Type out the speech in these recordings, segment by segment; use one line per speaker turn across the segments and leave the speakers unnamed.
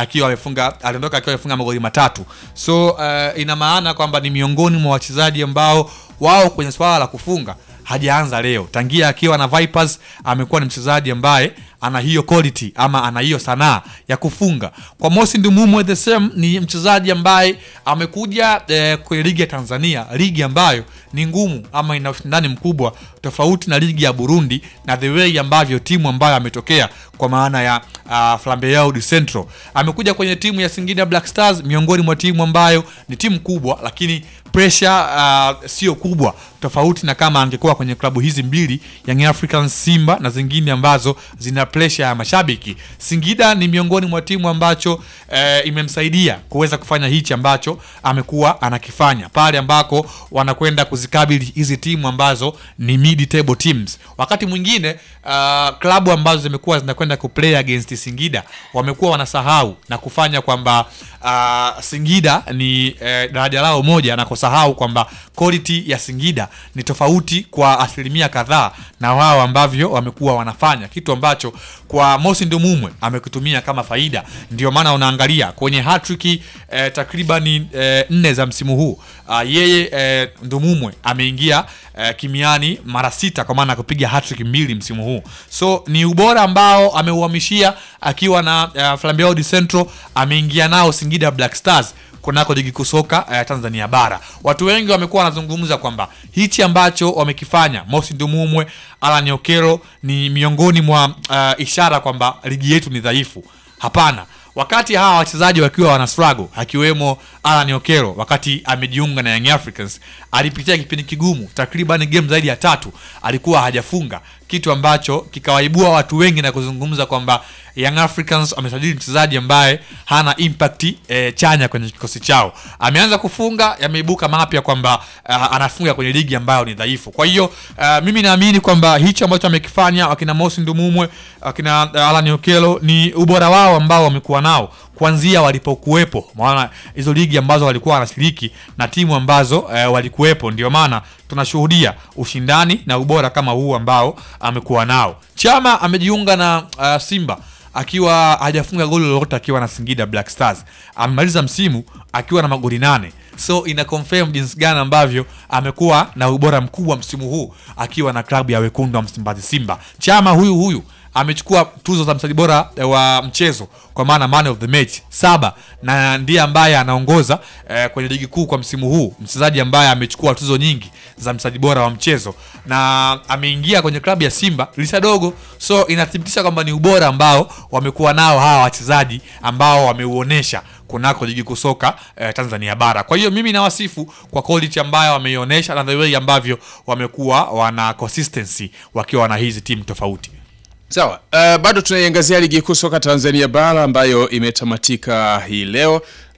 akiwa amefunga aliondoka akiwa amefunga magoli matatu so uh, ina maana kwamba ni miongoni mwa wachezaji ambao wao kwenye swala la kufunga hajaanza leo tangia akiwa na Vipers amekuwa ni mchezaji ambaye ana hiyo quality ama ana hiyo sanaa ya kufunga kwa Mosi Ndumumwe the same ni mchezaji ambaye amekuja eh, kwenye ligi ya Tanzania ligi ambayo ni ngumu ama ina ushindani mkubwa tofauti na ligi ya Burundi na the way ambavyo timu ambayo ametokea kwa maana ya uh, Flambeau du Centro amekuja kwenye timu ya Singida Black Stars miongoni mwa timu ambayo ni timu kubwa lakini pressure uh, sio kubwa tofauti na kama angekuwa kwenye klabu hizi mbili Young Africans Simba na zingine ambazo zina pressure ya mashabiki. Singida ni miongoni mwa timu ambacho eh, imemsaidia kuweza kufanya hichi ambacho amekuwa anakifanya pale ambako wanakwenda kuzikabili hizi timu ambazo ni mid table teams. Wakati mwingine uh, klabu ambazo zimekuwa zinakwenda kuplay against Singida wamekuwa wanasahau na kufanya kwamba uh, Singida ni eh, daraja lao moja na kusahau kwamba quality ya Singida ni tofauti kwa asilimia kadhaa na wao ambavyo wamekuwa wanafanya kitu ambacho kwa Mosi Ndumumwe amekitumia kama faida. Ndio maana unaangalia kwenye hatrick eh, takribani eh, nne za msimu huu uh, yeye eh, Ndumumwe ameingia eh, kimiani mara sita kwa maana kupiga hatrick mbili msimu huu, so ni ubora ambao ameuhamishia akiwa na uh, Flambeau du Centro ameingia nao Singida Black Stars kunako ligi kuu soka uh, Tanzania bara. Watu wengi wamekuwa wanazungumza kwamba hichi ambacho wamekifanya Mosi Ndumumwe, Alan Okero ni miongoni mwa uh, ishara kwamba ligi yetu ni dhaifu. Hapana, wakati hawa wachezaji wakiwa wana struggle akiwemo Alan Okero wakati amejiunga na Young Africans alipitia kipindi kigumu, takriban game zaidi ya tatu alikuwa hajafunga, kitu ambacho kikawaibua watu wengi na kuzungumza kwamba Young Africans wamesajili mchezaji ambaye hana impact e, chanya kwenye kikosi chao. Ameanza kufunga, yameibuka mapya kwamba uh, anafunga kwenye ligi ambayo ni dhaifu. Kwa hiyo uh, mimi naamini kwamba hicho ambacho amekifanya wakina Mosi Ndumumwe, wakina uh, Alan Okello ni ubora wao ambao wamekuwa nao kuanzia walipokuwepo, maana hizo ligi ambazo walikuwa wanashiriki na timu ambazo eh, walikuwepo, ndio maana tunashuhudia ushindani na ubora kama huu ambao amekuwa nao. Chama amejiunga na uh, Simba akiwa hajafunga goli lolote akiwa na Singida Black Stars. Amemaliza msimu akiwa na magoli nane, so ina confirm jinsi gani ambavyo amekuwa na ubora mkubwa msimu huu akiwa na klabu ya wekundu wa Msimbazi Simba. Chama huyu huyu amechukua tuzo za mchezaji bora wa mchezo kwa maana man of the match saba, na ndiye ambaye anaongoza eh, kwenye ligi kuu kwa msimu huu, mchezaji ambaye amechukua tuzo nyingi za mchezaji bora wa mchezo na ameingia kwenye klabu ya Simba lisa dogo, so inathibitisha kwamba ni ubora ambao wamekuwa nao hawa wachezaji ambao wameuonesha kunako ligi kuu soka eh, Tanzania bara. Kwa hiyo mimi nawasifu kwa quality ambayo wameionyesha na the way ambavyo wamekuwa wana consistency wakiwa na hizi timu tofauti.
Sawa, uh, bado tunaiangazia ligi kuu soka Tanzania bara ambayo imetamatika hii leo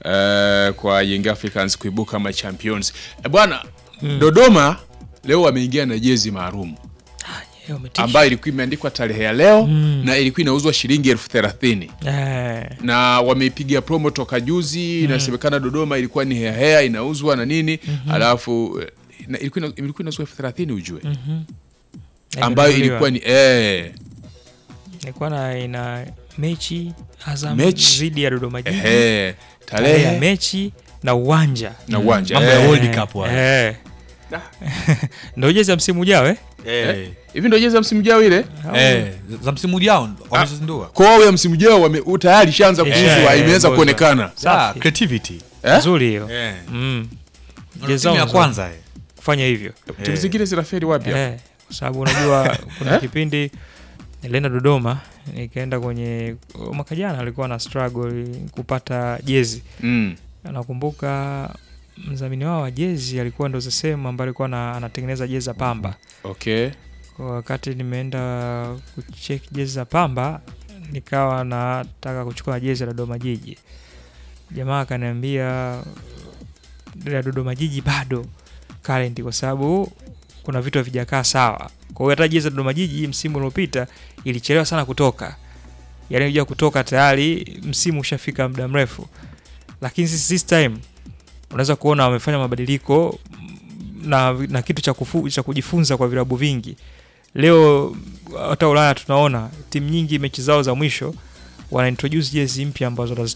uh, kwa Young Africans kuibuka ma champions. Eh, bwana Dodoma leo wameingia na jezi maalum
Eh, umetisha.
ambayo ilikuwa imeandikwa tarehe ya leo na ilikuwa inauzwa shilingi elfu thelathini
Eh,
na wameipiga promo toka juzi. Inasemekana Dodoma ilikuwa ni heahea inauzwa na nini, alafu eh, na- ilikuwa ina- ilikuwa inauzwa elfu thelathini ujue, ambayo
imenunuliwa.
ilikuwa ni eh,
ilikuwa na ina mechi Azam
Mechi.
dhidi ya Dodoma Jiji,
ehe,
tarehe ya
tarehe
mechi na uwanja
na uwanja
Mambo ya
eh.
World Cup haya.
Eh. Ndio jezi ya msimu ujao eh?
Eh,
hivi ndio jezi ya msimu ujao ile
Au-
eh, za msimu ujao wamezindua.
kwao ya msimu ujao wame u- tayari ishaanza
Eh,
kuuzwa,
eh,
imeanza
ngoja.
kuonekana
Ah,
Safi.
creativity.
eh?
nzuri hiyo
Eh.
mm.
Ndio
Jezi
timu
zao
ya
nzuri.
kwanza eh.
kufanya hivyo
timu zingine zinaferi wapi hapo?
eh, kwa sababu unajua kuna
Eh?
kipindi nilienda Dodoma nikaenda kwenye mwaka jana alikuwa na struggle kupata jezi
Mm.
nakumbuka mdhamini wao wa jezi alikuwa ndo sehemu ambayo alikuwa na, anatengeneza jezi za Pamba.
Okay.
Kwa wakati nimeenda kucheck jezi za Pamba, nikawa nataka kuchukua jezi ya Dodoma Jiji, jamaa akaniambia ya Dodoma Jiji bado current, kwa sababu kuna vitu havijakaa sawa. Kwa hiyo hata jezi ya Dodoma Jiji msimu uliopita ilichelewa sana kutoka, yaani kuja kutoka tayari msimu ushafika muda mrefu, lakini sisi this time unaweza kuona wamefanya mabadiliko na, na kitu cha, kufu, cha kujifunza kwa vilabu vingi. Leo hata Ulaya tunaona timu nyingi mechi zao za mwisho wana introduce jezi mpya ambazo